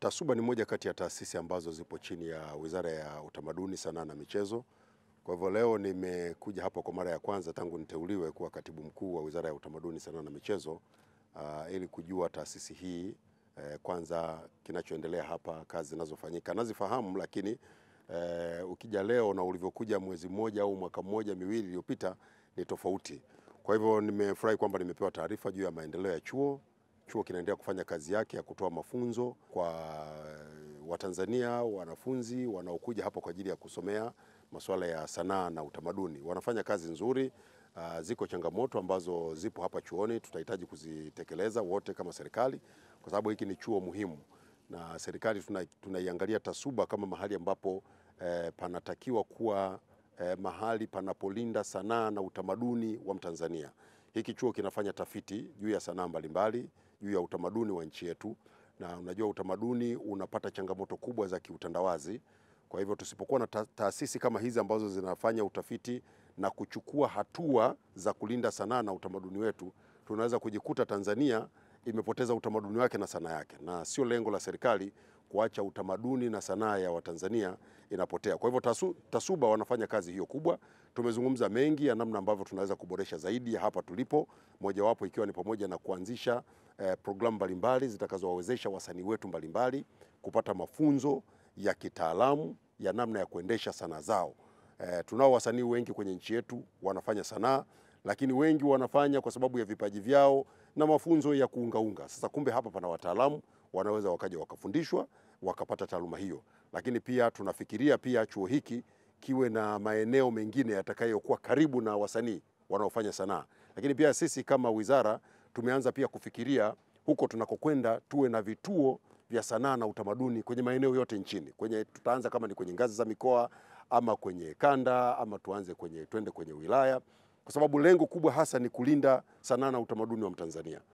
TASUBA ni moja kati ya taasisi ambazo zipo chini ya Wizara ya Utamaduni, Sanaa na Michezo. Kwa hivyo leo nimekuja hapa kwa mara ya kwanza tangu niteuliwe kuwa katibu mkuu wa Wizara ya Utamaduni, Sanaa na Michezo uh, ili kujua taasisi hii eh, kwanza kinachoendelea hapa, kazi zinazofanyika nazifahamu, lakini eh, ukija leo na ulivyokuja mwezi mmoja au mwaka mmoja miwili iliyopita ni tofauti. Kwa hivyo nimefurahi kwamba nimepewa taarifa juu ya maendeleo ya chuo. Chuo kinaendelea kufanya kazi yake ya kutoa mafunzo kwa Watanzania wanafunzi wanaokuja hapa kwa ajili ya kusomea masuala ya sanaa na utamaduni. Wanafanya kazi nzuri. Uh, ziko changamoto ambazo zipo hapa chuoni, tutahitaji kuzitekeleza wote kama serikali, kwa sababu hiki ni chuo muhimu na serikali tunaiangalia tuna TASUBA kama mahali ambapo eh, panatakiwa kuwa eh, mahali panapolinda sanaa na utamaduni wa Mtanzania. Hiki chuo kinafanya tafiti juu ya sanaa mbalimbali, juu ya utamaduni wa nchi yetu, na unajua utamaduni unapata changamoto kubwa za kiutandawazi. Kwa hivyo tusipokuwa na ta taasisi kama hizi ambazo zinafanya utafiti na kuchukua hatua za kulinda sanaa na utamaduni wetu, tunaweza kujikuta Tanzania imepoteza utamaduni wake na sanaa yake, na sio lengo la serikali kuacha utamaduni na sanaa ya Watanzania inapotea. Kwa hivyo tasu, TASUBA wanafanya kazi hiyo kubwa. Tumezungumza mengi ya namna ambavyo tunaweza kuboresha zaidi ya hapa tulipo, mojawapo ikiwa ni pamoja na kuanzisha eh, programu mbalimbali zitakazowawezesha wasanii wetu mbalimbali kupata mafunzo ya kitaalamu ya namna ya kuendesha sanaa zao. Eh, tunao wasanii wengi kwenye nchi yetu wanafanya sanaa, lakini wengi wanafanya kwa sababu ya vipaji vyao na mafunzo ya kuungaunga. Sasa kumbe hapa pana wataalamu wanaweza wakaja wakafundishwa wakapata taaluma hiyo, lakini pia tunafikiria pia chuo hiki kiwe na maeneo mengine yatakayokuwa karibu na wasanii wanaofanya sanaa. Lakini pia sisi kama wizara tumeanza pia kufikiria huko tunakokwenda tuwe na vituo vya sanaa na utamaduni kwenye maeneo yote nchini. Kwenye tutaanza kama ni kwenye ngazi za mikoa ama kwenye kanda ama tuanze kwenye twende kwenye wilaya, kwa sababu lengo kubwa hasa ni kulinda sanaa na utamaduni wa Mtanzania.